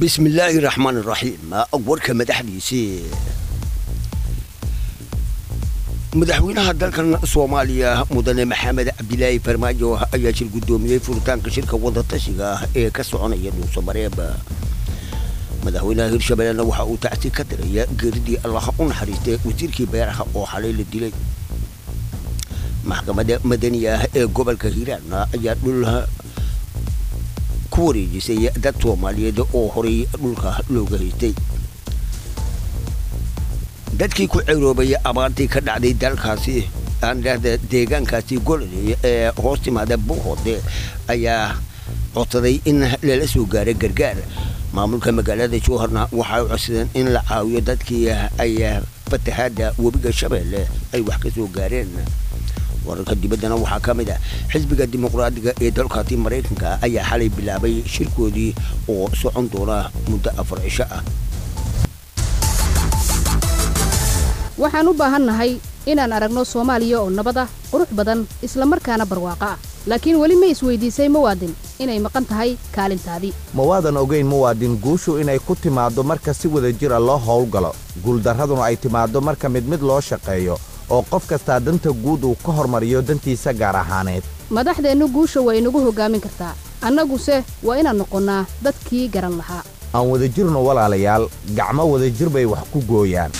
bismillaahi raxmaan raxiim warka madaxdiisii madaxweynaha dalkan soomaaliya mudane maxamed cabdilaahi farmaajo ayaa shir guddoomiyey furitaanka shirka wadatashiga ah ee ka soconaya dhuusamareeb madaxweynaha hirshabeellena waxa uu tacsi ka diraya geeridii allah u naxariistay wasiirkii beeraha oo xalay la dilay maxkamadda madaniga ah ee gobolka hiiraan ayaa dhul ku wareejisay dad soomaaliyeed oo horay dhulka looga haystay dadkii ku ceroobay abaartii ka dhacday dalkaasi aan dhahda deegaankaasi gololey ee hoos timaada buuhoode ayaa codsaday in lala soo gaaro gargaar maamulka magaalada jowharna waxay codsadeen in la caawiyo dadkii ay fatahaada webiga shabeelle ay wax ka soo gaareen wararka dibaddana waxaa ka mid ah xisbiga dimuqraadiga ee dalkaasi maraykanka ayaa xalay bilaabay shirkoodii oo socon doona muddo afar cisho ah waxaan u baahannahay inaan aragno soomaaliya oo nabad ah qurux badan isla markaana barwaaqo ah laakiin weli ma isweydiisay muwaadin inay maqan tahay kaalintaadii ma waadan ogayn muwaadin guushu inay ku timaaddo marka si wada jira loo howlgalo guuldarraduna ay timaaddo marka mid mid loo shaqeeyo oo qof kastaa danta guud uu ka hormariyo dantiisa gaar ahaaneed madaxdeennu guusha waa inagu hoggaamin kartaa annaguse waa inaan noqonnaa dadkii garan lahaa aan wadajirno walaalayaal gacmo wadajir bay wax ku gooyaan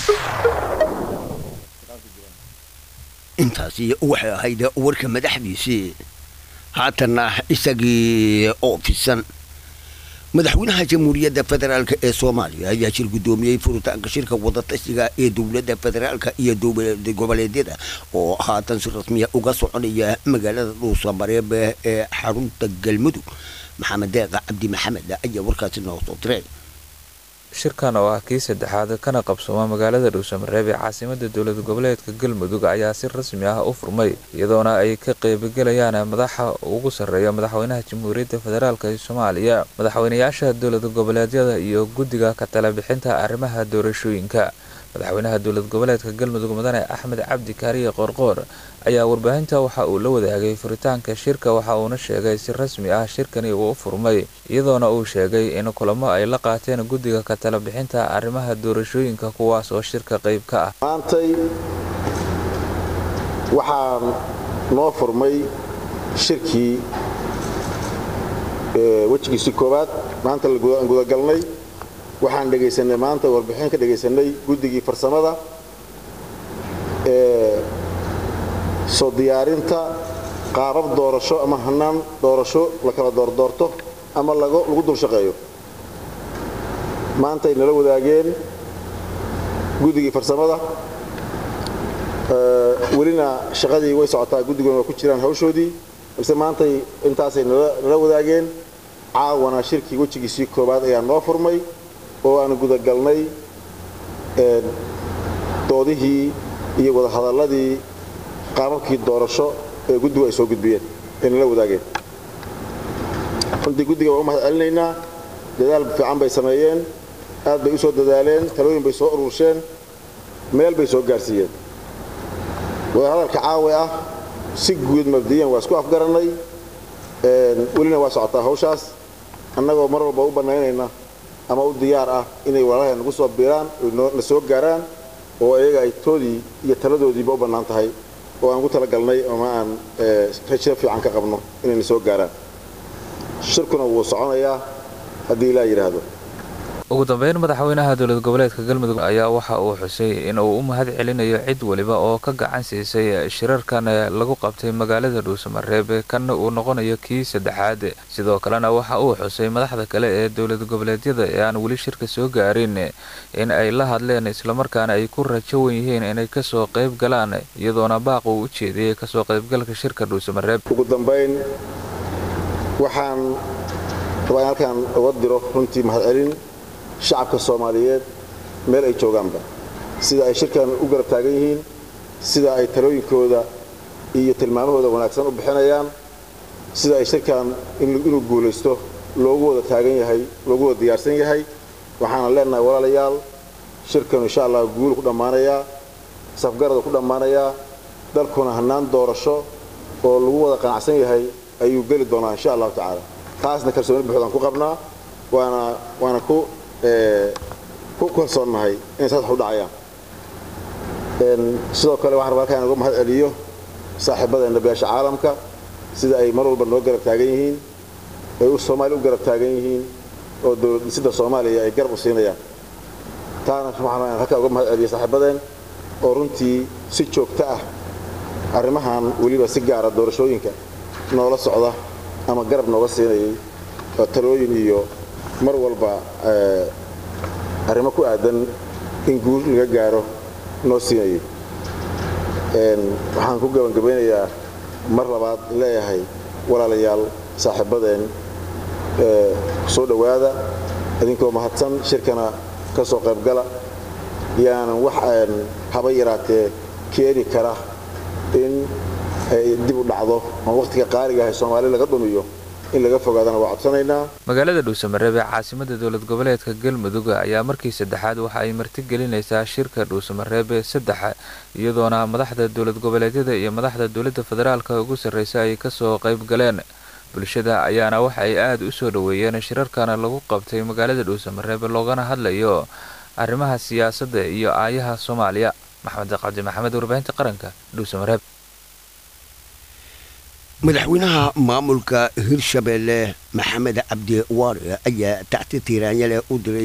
intaasi waxay ahayd warka madaxdiisii haatanna isagii oo fisan madaxweynaha jamhuuriyadda federaalk ee soomaaliya ayaa shir guddoomiyey furitaanka shirka wadatashiga ee dowladda federaalka iyo goboleedyada oo haatan si rasmiya uga soconaya magaalada dhuusamareeb ee xarunta galmudug maxamed deeqa cabdi maxamed ayaa warkaasi noo soo diray shirkan oo ah kii saddexaad kana qabsooma magaalada dhuusamareeb ee caasimada dowlad goboleedka galmudug ayaa si rasmi ah u furmay iyadoona ay ka qeybigelayaan madaxa ugu sarreeya madaxweynaha jamhuuriyadda federaalk ee soomaaliya madaxweynayaasha dowlad goboleedyada iyo guddiga ka talabixinta arrimaha doorashooyinka madaxweynaha dowlad goboleedka galmudug mudane axmed cabdi kaariye qoorqoor ayaa warbaahinta waxa uu la wadaagay furitaanka shirka waxa uuna sheegay si rasmi ah shirkani uu u furmay iyadoona uu sheegay in kulamo ay la qaateen guddiga ka talabixinta arrimaha doorashooyinka kuwaas oo shirka qayb ka ah maantay waxaan noo furmay shirkii wejigiisi koowaad maanta aan gudagalnay waxaan dhegaysanay maanta warbixin ka dhegaysanay guddigii farsamada ee soo diyaarinta qaabab doorasho ama hanaan doorasho la kala doordoorto ama lagu dul shaqeeyo maanta ay nala wadaageen guddigii farsamada welina shaqadii way socotaa guddiguna waa ku jiraan hawshoodii balse maantay intaasay nala wadaageen caawana shirkii wejigiisii koowaad ayaa noo furmay oo aan gudagalnay doodihii iyo wadahadalladii qaababkii doorasho ee guddigu ay soo gudbiyeen ay nala wadaageen runtii guddiga waan u mahad celinaynaa dadaal fiican bay sameeyeen aad bay u soo dadaaleen talooyin bay soo urursheen meel bay soo gaarsiiyeen wadahadalka caawi ah si guud mabdiyan waa isku afgarannay welina waa socotaa hawshaas annagoo mar walba u bannaynayna ama u diyaar ah inay walaalahay nagu soo biiraan na soo gaaraan oo iyaga ay toodii iyo taladoodiiba u bannaan tahay oo aan ugu talagalnay ama aan rajo fiican ka qabno inayna soo gaaraan shirkuna wuu soconayaa haddii ilaa yidhaahdo ugu dambeyn madaxweynaha dowlad goboleedka galmudug ayaa waxa uu xusay in uu u mahad celinayo cid weliba oo ka gacan siisay shirarkan lagu qabtay magaalada dhuusamareeb kanna uu noqonayo kii saddexaad sidoo kalena waxa uu xusay madaxda kale ee dowlad goboleedyada ee aan weli shirka soo gaarin in ay la hadleen islamarkaana ay ku rajo wan yihiin inay kasoo qayb galaan iyadoona baaq uu u jeediyey kasoo qaybgalka shirka dhuusamareeb ugu dambayn waxaan rabaa in halkaan uga diro runtii mahad celin shacabka soomaaliyeed meel ay joogaanba sida ay shirkan u garab taagan yihiin sida ay talooyinkooda iyo tilmaamahooda wanaagsan u bixinayaan sida ay shirkan inuu guulaysto loogu wada taagan yahay loogu wada diyaarsan yahay waxaana leenahay walaalayaal shirkanu insha allah guulu ku dhammaanayaa safgarada ku dhammaanayaa dalkuna hannaan doorasho oo lagu wada qanacsan yahay ayuu geli doonaa insha allahu tacaala taasna kalsooni buuxdaan ku qabnaa waana waana ku ku kalsoonnahay inay saas wax u dhacayaan sidoo kale waxaan rabaa halkaan uga mahad celiyo saaxiibadeenna beesha caalamka sida ay mar walba noo garab taagan yihiin ay u soomaaliya u garab taagan yihiin oo dowlad dhisidda soomaaliya ay garab u siinayaan taana waxaan halkaan uga mahad celiyo saaxiibadeen oo runtii si joogto ah arrimahan weliba si gaara doorashooyinka noola socda ama garab nooga siinayay oo talooyin iyo mar walba arrimo ku aadan in guul laga gaaro noo siinayay waxaan ku gabangabeynayaa mar labaad leeyahay walaalayaal saaxiibadeen soo dhowaada idinkoo mahadsan shirkana ka soo qaybgala yaanan wax haba yaraatee keeni kara in ay dib u dhacdo ama wakhtiga qaaliga ahay soomaali laga dhumiyo in laga fogaadana waa codsanaynaa magaalada dhuusamareeb ee caasimada dowlad goboleedka galmudug ayaa markii saddexaad waxa ay martigelinaysaa shirka dhuusamareebe saddexa iyadoona madaxda dowlad goboleedyada iyo madaxda dowladda federaalka ugu sarreysa ay kasoo qayb galeen bulshada ayaana waxa ay aada u soo dhoweeyeen shirarkana lagu qabtay magaalada dhuusamareebe loogana hadlayo arrimaha siyaasadda iyo aayaha soomaaliya maxamed qadi maxamed warbaahinta qaranka dhuusamareeb madaxweynaha maamulka hirshabeelle maxamed cabdi waare ayaa tacti tiiraanyale u diray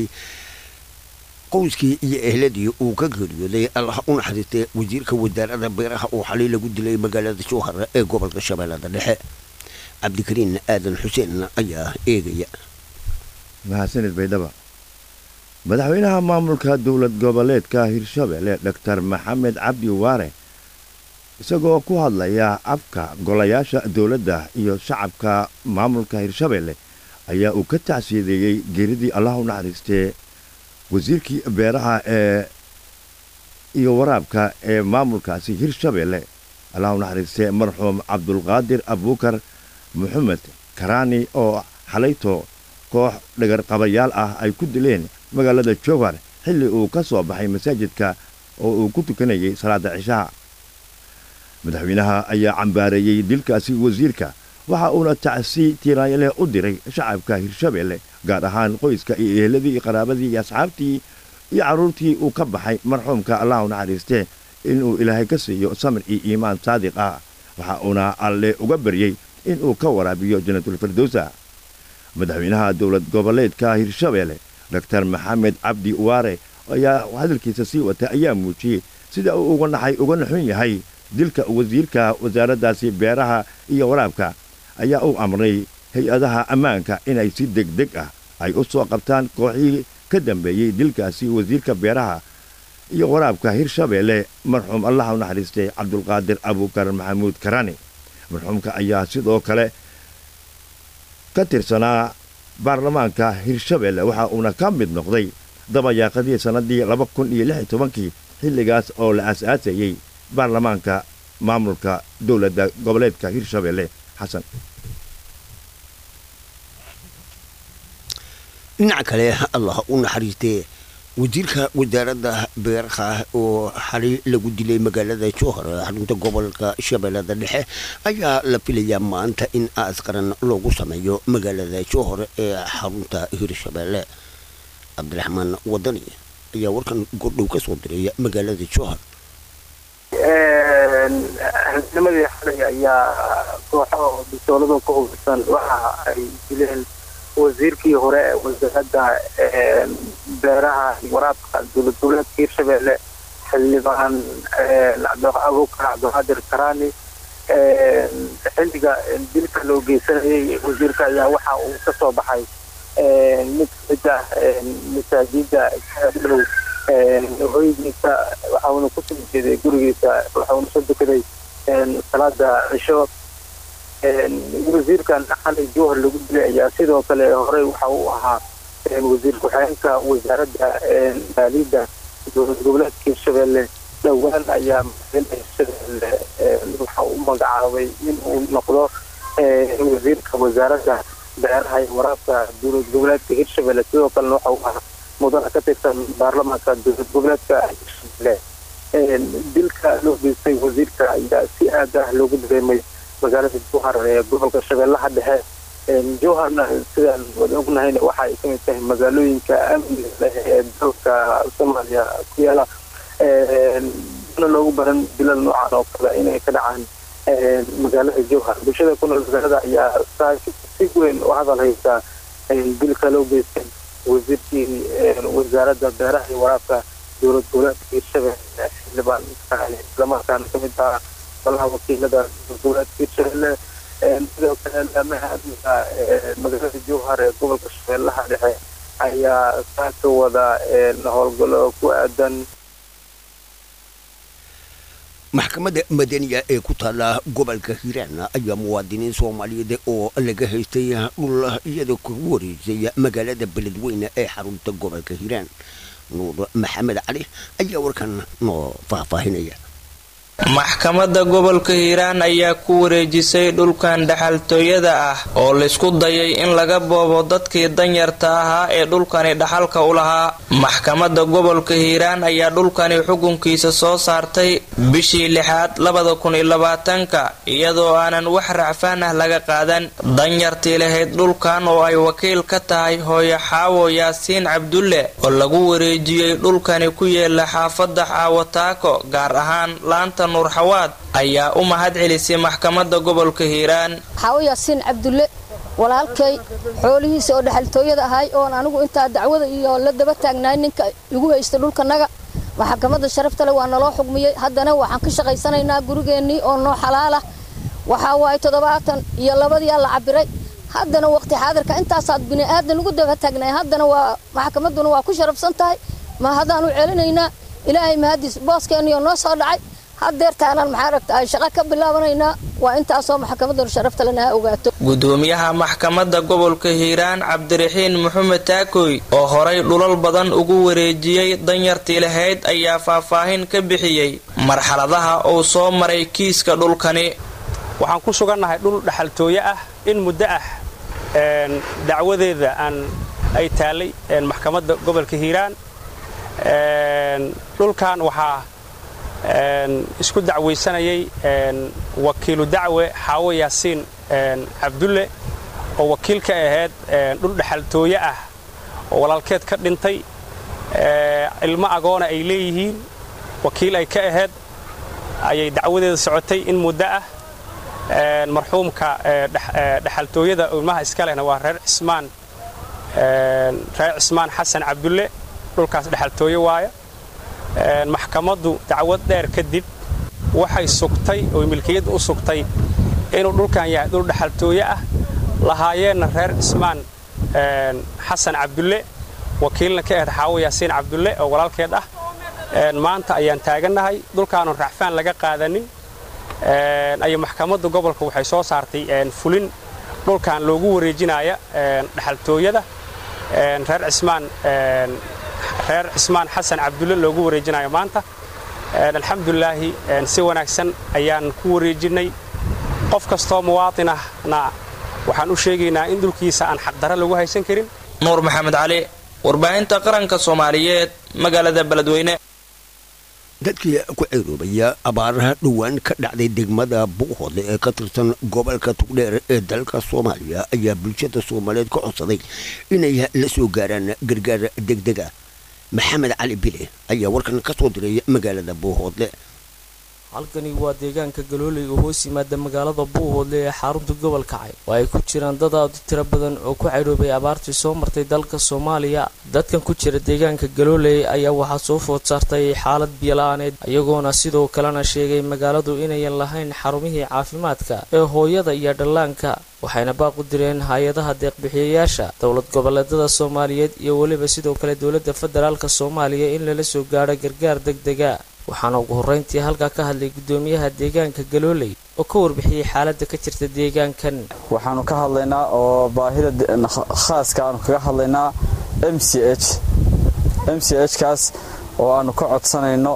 qoyskii iyo ehladii uu ka geeriyooday allah u naxariistay wasiirka wasaaradda beeraha oo xalay lagu dilay magaalada jowhar ee gobolka shabeellada dhexe cabdikariin aadan xuseen ayaa eegaya mahadsanid baydhaba madaxweynaha maamulka dowlad goboleedka hirshabeelle doctor maxamed cabdi waare isagoo ku hadlaya afka golayaasha dowladda iyo shacabka maamulka hirshabeelle ayaa uu ka tacsiyadeeyey geeridii allah u naxariistee wasiirkii beeraha ee iyo waraabka ee maamulkaasi hirshabeelle allah u naxariistee marxuum cabdulqaadir abuukar maxamed karaani oo xalayto koox dhagarqabayaal ah ay ku dileen magaalada jowhar xilli uu ka soo baxay masaajidka oo uu ku tukanayay salaadda cishaha madaxweynaha ayaa cambaareeyey dilkaasi wasiirka waxa uuna tacsi tiiraanyaleh u diray shacabka hirshabeelle gaar ahaan qoyska iyo eheladii iyo qaraabadii iyo asxaabtii iyo carruurtii uu ka baxay marxuumka allah u naxariistee inuu ilaahay ka siiyo samir iyo iimaan saadiq ah waxa uuna alle uga baryey inuu ka waraabiyo janatulfirdowsa madaxweynaha dowlad goboleedka hirshabeelle doctor maxamed cabdi waare ayaa hadalkiisa sii wata ayaa muujiyey sida uu uga naxay uga naxun yahay dilka wasiirka wasaaraddaasi beeraha iyo waraabka ayaa uu amray hay-adaha ammaanka inay si degdeg ah ay u soo qabtaan kooxihii ka dambeeyey dilkaasi wasiirka beeraha iyo waraabka hirshabeelle marxuum allah u naxariistay cabdulqaadir abuukar maxamuud karani marxuumka ayaa sidoo kale ka tirsanaa baarlamaanka hirshabeelle waxa uuna ka mid noqday dabayaaqadii sannaddii laba kun iyo lix iyo tobankii xilligaas oo la aas-aasayey baarlamaanka maamulka dowladda goboleedka hirshabeelle xasan dhinaca kale allah u naxariistee wasiirka wasaaradda beeraha oo xalay lagu dilay magaalada jowhar xarunta gobolka shabeellada dhexe ayaa la filayaa maanta in aas qaran loogu sameeyo magaalada jowhar ee xarunta hirshabeelle cabdiraxmaan wadani ayaa warkan gordhow ka soo diray magaalada jowhar xildhimadii xalay ayaa kooxo bisoolado ka hubsan waxa ay dileen wasiirkii hore ee wasaaradda beeraha waraabka dowlad goboleedka hirshabeelle xildhibaan abuukar cabdiqaadir karaani xilliga dilka loo geysanayay wasiirka ayaa waxa uu ka soo baxay mid kamid ah masaajida dhow hoygiisa waxauna kusoo jeeday gurigiisa waxauna soo dukaday salaada cisho wasiirkan xalay jowhar lagu dilay ayaa sidoo kale horey waxa uu ahaa wasiir ku-xigeenka wasaaradda maaliyadda dowlad goboleedka hirshabeelle dhowaan ayaa madaxweynaha hirshabeelle waxa uu magacaabay in uu noqdo wasiirka wasaaradda beeraha iyo waraabka dowlad goboleedka hirshabeelle sidoo kalena waxa uu ahaa mudana ka tirsan baarlamaanka dowlad goboleedka hirshabeelle dilka loo geystay wasiirka ayaa si aad ah loogu dareemay magaalada jowhar ee gobolka shabeellaha dhexe jowharna sidaan wada ognahayna waxa ay kamid tahay magaalooyinka amniga leh ee dalka soomaaliya ku yaala na loogu baran dilal noocan oo kale inay ka dhacaan magaalada jowhar bulshada ku nool magaalada ayaa saa si weyn u hadal haysa dilka loo geystay wasiirkii wasaaradda beeraha iyo waraabka dowlad goboleedka hiirshabelle xildhibaan islamarkaana kamid ahaa golaha wakiilada dowlad goboleedka hiirshabelle sidoo kale laamaha amniga magaalada jowhar ee gobolka shabeellaha dhexe ayaa saa ka wada howlgalo ku aadan maxkamadda madaniya ee ku taala gobolka hiiraan ayaa muwaadiniin soomaaliyeed oo laga haystay dhul iyada kagu wareejay magaalada beledweyne ee xarunta gobolka hiiraan nuur maxamed cali ayaa warkan noo faahfaahinaya maxkamadda gobolka hiiraan ayaa ku wareejisay dhulkan dhaxaltooyada ah oo laysku dayay in laga boobo dadkii danyarta ahaa ee dhulkani dhaxalka u lahaa maxkamadda gobolka hiiraan ayaa dhulkani xukunkiisa soo saartay bishii lixaad labada kun iyo labaatanka iyadoo aanan wax racfaan ah laga qaadan danyartii lahayd dhulkan oo ay wakiil ka tahay hooyo xaawo yaasiin cabdulle oo lagu wareejiyey dhulkani ku yeela xaafadda xaawataako gaar ahaan laanta nuurxawaad ayaa u mahad celisay maxkamadda gobolka hiiraan xaawo yaasiin cabdulle walaalkay xoolihiisa oo dhexaltooyada ahay oon anigu intaa dacwada iyo la daba taagnaay ninka igu haysta dhulkanaga maxkamadda sharaftale waa naloo xugmiyey haddana waxaan ka shaqaysanaynaa gurigeennii oo noo xalaalah waxaa waaye toddobaatan iyo labadiyaa la cabiray haddana waqti xaadirka intaasaad bini aadan ugu daba taagnaay haddana waa maxkamadduna waa ku sharafsan tahay ma haddaanu celinaynaa ilaahay mahadiis booskeenniyoo noo soo dhacay hadeertaanaan maxaa ragta shaqo ka bilaabanaynaa waa intaasoo maxkamaddan sharafta lanaha ogaato gudoomiyaha maxkamadda gobolka hiiraan cabdiraxiin maxamed taakoy oo horay dhulal badan ugu wareejiyey danyartii lahayd ayaa faahfaahin ka bixiyey marxaladaha uu soo maray kiiska dhulkani waxaan ku sugannahay dhul dhaxaltooye ah in muddo ah dacwadeeda aan ay taallay maxkamadda gobolka hiiraan dhulkan waxaa isku dacwaysanayay wakiilu dacwe xaawo yaasiin cabdulle oo wakiil ka ahayd dhul dhexaltooye ah oo walaalkeed ka dhintay ilmo agoona ay leeyihiin wakiil ay ka ahayd ayay dacwadeeda socotay in muddo ah marxuumka dhexaltooyada ilmaha iska lehna waa reer cismaan reer cismaan xasan cabdulle dhulkaas dhexaltooye waaya maxkamaddu dacwad dheer kadib waxay sugtay oo milkiyadda u sugtay inuu dhulkan yahay dhul dhexaltooye ah lahaayeenna reer cismaan xasan cabdulle wakiilna ka ahayd xaawo yaasiin cabdulle oo walaalkeed ah maanta ayaan taagannahay dhulkaanu racfaan laga qaadanin ayay maxkamadda gobolka waxay soo saartay fulin dhulkan loogu wareejinaya dhexaltooyada reer cismaan reer cismaan xasan cabdulle loogu wareejinayo maanta alxamdulilaahi si wanaagsan ayaan ku wareejinnay qof kastoo muwaatin ahna waxaan u sheegaynaa in dhulkiisa aan xaqdara lagu haysan karin nuur maxamed cali warbaahinta qaranka soomaaliyeed magaalada beledweyne dadkii ku ceeroobaya abaaraha dhowaan ka dhacday degmada buuhoodle ee ka tirsan gobolka tugdheer ee dalka soomaaliya ayaa bulshada soomaaliyeed ka codsaday inay la soo gaaraan gargaar degdega maxamed cali bile ayaa warkan ka soo diray magaalada buuhoodle halkani waa deegaanka galooley oo hoos yimaada magaalada buuhoodle ee xarunta gobolka cay oo ay ku jiraan dad aad u tiro badan oo ku cadhoobay abaartii soo martay dalka soomaaliya dadkan ku jira deegaanka galooley ayaa waxaa soo food saartay xaalad biyola-aaneed iyagoona sidoo kalena sheegay magaaladu inayan lahayn xarumihii caafimaadka ee hooyada iyo dhallaanka waxayna baaq u direen hay-adaha deeqbixiyayaasha dowlad goboleedada soomaaliyeed iyo weliba sidoo kale dowladda federaalka soomaaliya in lala soo gaadho gargaar degdega waxaana ugu horreyntii halkaa ka hadlay guddoomiyaha deegaanka galooley oo ka warbixiyey xaaladda ka jirta deegaankan waxaanu ka hadlaynaa oo baahida khaaska aanu kaga hadlaynaa m c h m c h kaas oo aanu ka codsanayno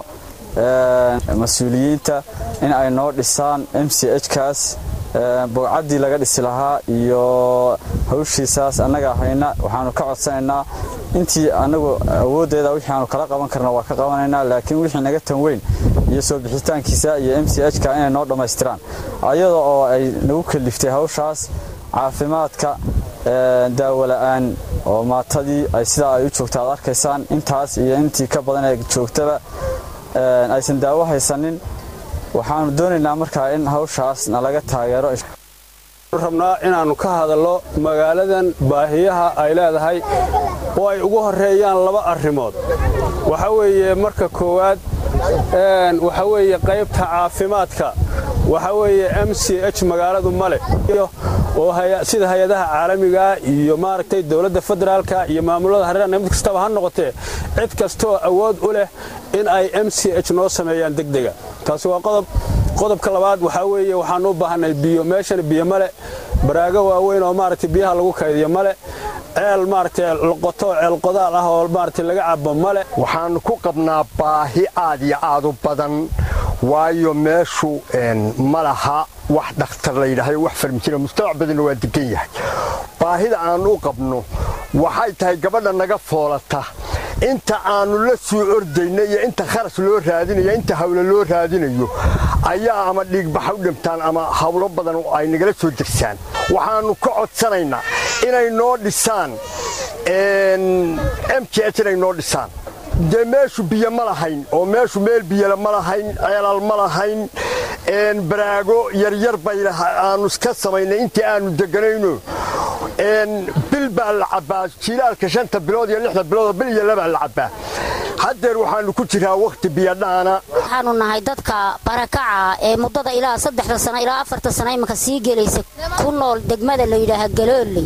mas-uuliyiinta in ay noo dhisaan m c h kaas bowcaddii laga dhisi lahaa iyo hawshiisaas annaga hayna waxaanu ka codsanaynaa intii anagu awooddeeda wixii aanu kala qaban karna waa ka qabanaynaa laakiin wixii naga tan weyn iyo soo bixitaankiisa iyo m c h ka inay noo dhammaystiraan ayada oo ay nagu kaliftay hawshaas caafimaadka daawo la-aan oo maatadii ay sidaa ay u joogta aad arkaysaan intaas iyo intii ka badan ee joogtaba aysan daawo haysanin waxaanu doonaynaa markaa in hawshaas nalaga taageero rabnaa inaannu ka hadallo magaaladan baahiyaha ay leedahay oo ay ugu horreeyaan laba arrimood waxa weeye marka koowaad waxa weeye qaybta caafimaadka waxa weeye m c h magaaladu male oo sida hay-adaha caalamigaa iyo maaragtay dowladda federaalka iyo maamulada hareerana mid kastaba ha noqotee cid kastooo awood u leh in ay m c h noo sameeyaan degdega taasi waa qodob qodobka labaad waxaa weeye waxaan u baahanay biyo meeshan biyo male baraago waaweyn oo maaragtay biyaha lagu kaydiyo male ceel maaragtay loqoto ceel qodaal ah oo maaragtay laga cabo male waxaannu ku qabnaa baahi aad iyo aad u badan waayo meeshu ma laha wax dhakhtar la yidhahdo wax farmijina mujtamac badanna waa degan yahay baahida aannu u qabno waxay tahay gabadha naga foolata inta aannu la soo ordayno iyo inta kharash loo raadinayo inta hawlo loo raadinayo ayaa ama dhiigbaxa u dhintaan ama hawlo badan ay nagala soo degsaan waxaannu ka codsanaynaa inay noo dhisaan m j h inay noo dhisaan dee meeshu biyo ma lahayn oo meeshu meel biyole ma lahayn ceelal ma lahayn baraago yaryar bay aannu iska samaynay intii aannu deganayno bil baa la cabbaa jilaalka shanta bilood iyo lixda bilood bil iyo labaa la cabbaa haddeer waxaannu ku jiraa wakhti biyodhaana waxaanu nahay dadka barakaca ee muddada ilaa saddexda sano ilaa afarta sano iminka sii gelaysa ku nool degmada la yidhaaha galooley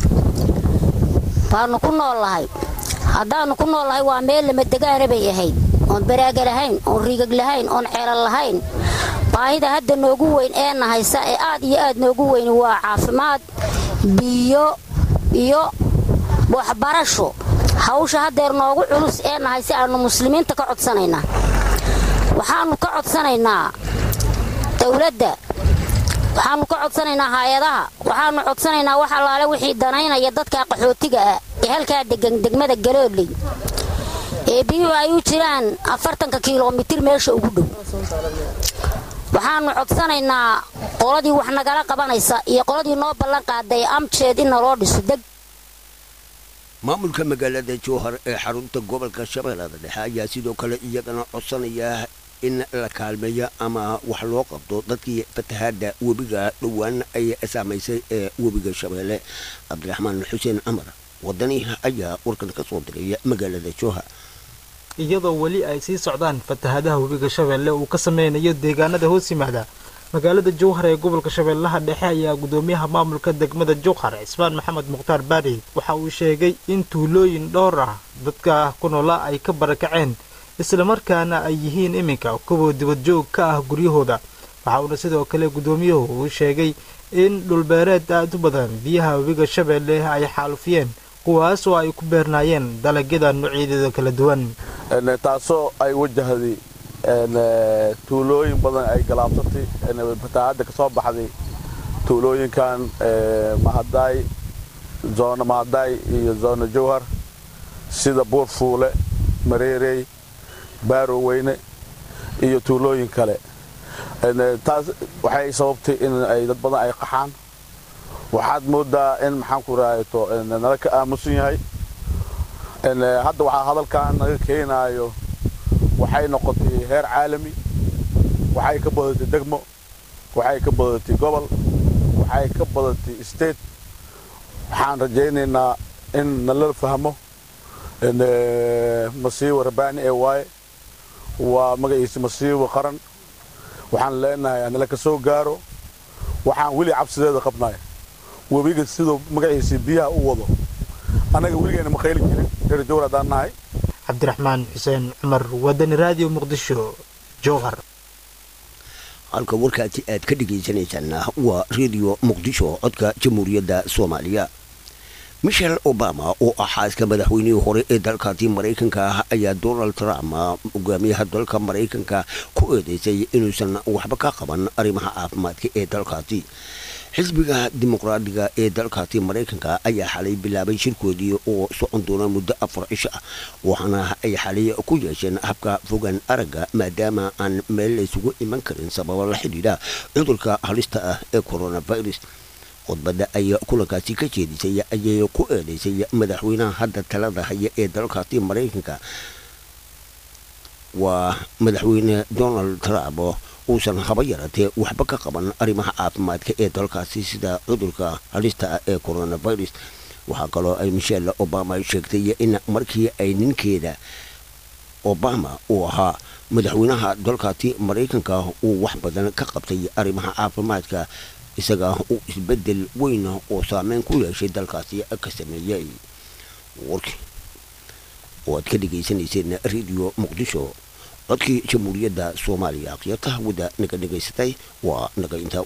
baannu ku nool lahay haddaannu ku nool lahay waa meel lamadegaana bay ahayd oon baraaga lahayn oon riigag lahayn oon ceelal lahayn baahida hadda noogu weyn ee nahaysa ee aad iyo aad noogu weyn waa caafimaad biyo iyo waxbarasho hawsha haddeer noogu culus ee nahay si aannu muslimiinta ka codsanaynaa waxaannu ka codsanaynaa dawladda waxaannu ka codsanaynaa hay-adaha waxaannu codsanaynaa wax allaale wixii danaynaya dadka qaxootiga ah ee halkaa degan degmada galooley ee biyuhu ay u jiraan afartanka kilomitir meesha ugu dhow waxaannu codsanaynaa qoladii wax nagala qabanaysa iyo qoladii noo ballan qaaday amjeed in naloo dhiso deg maamulka magaalada jowhar ee xarunta gobolka shabeellada dhexe ayaa sidoo kale iyagana codsanaya in la kaalmeeyo ama wax loo qabto dadkii fatahaada webiga dhowaan ay saamaysay ee webiga shabeelle cabdiraxmaan xuseen camar wadani ayaa warkan ka soo diray magaalada jowhar iyadoo weli ay sii socdaan fatahaadaha webiga shabeelle uu ka sameynayo deegaanada hoos yimaada magaalada jowhar ee gobolka shabeellaha dhexe ayaa gudoomiyaha maamulka degmada jowhar cismaan maxamed mukhtaar baari waxa uu sheegay in tuulooyin dhowr ah dadka ku noola ay ka barakaceen islamarkaana ay yihiin iminka kuwa dibadjoog ka ah guryahooda waxa uuna sidoo kale gudoomiyuhu uu sheegay in dhulbeereed aad u badan biyaha webiga shabeelle ay xaalufiyeen kuwaas oo ay ku beernaayeen dalagyada noocyadeeda kala duwan taasoo ay wajahday tuulooyin badan ay galaabsatay fatahaadda ka soo baxday tuulooyinkan mahadaay zoona mahadaay iyo zoona jowhar sida buurfuule mareerey baaroweyne iyo tuulooyin kale taas waxay sababtay in ay dad badan ay qaxaan waxaad moodaa in maxaan ku raayto nala ka aamusan yahay hadda waxaa hadalkan naga keenaayo waxay noqotay heer caalami waxay ka badatay degmo waxay ka badatay gobol waxay ka badatay state waxaan rajaynaynaa in nala fahmo masiibo rabaani ee waaye waa magaciisa masiibo qaran waxaan leenahay nala ka soo gaaro waxaan weli cabsideeda qabnaya webiga siduu magaciisa biyaha u wado annaga weligeena ma qayli jirin reer jowhar haddaan nahay cabdiraxmaan xuseen cumar wadani raadiyo muqdisho jowhar halka warkaasi aad ka dhegaysanaysaana waa redio muqdisho codka jamhuuriyadda soomaaliya michel obama oo ah xaaska madaxweynihii hore ee dalkaasi maraykanka ah ayaa donald trump hogaamiyaha dalka maraykanka ku eedeysay inuusan waxba ka qaban arrimaha caafimaadka ee dalkaasi xisbiga dimuqraadiga ee dalkaasi maraykanka ayaa xalay bilaabay shirkoodii oo socon doona muddo afar cisho ah waxaana ay xalay ku yeesheen habka fogaan aragga maadaama aan meel laysugu iman karin sababo la xidhiidha cudurka halista ah ee coronavirus khudbadda ay kulankaasi ka jeedisay ayay ku eedeysay madaxweynaha hadda talada haya ee dalkaasi maraykanka waa madaxweyne donald trump uusan haba yaratee waxba ka qaban arrimaha caafimaadka ee dalkaasi sida cudurka halista ah ee coronavirus waxaa kaloo ay michelle obama sheegtay in markii ay ninkeeda obama uu ahaa madaxweynaha dalkaasi maraykanka uu wax badan ka qabtay arrimaha caafimaadka isaga uu isbedel weyn oo saameyn ku yeeshay dalkaasi ka sameeyey warkii oo aad ka dhegaysanayseen radio muqdisho codkii jamhuuriyadda soomaaliya akhyaarta hawada naga dhegaysatay waa naga intaa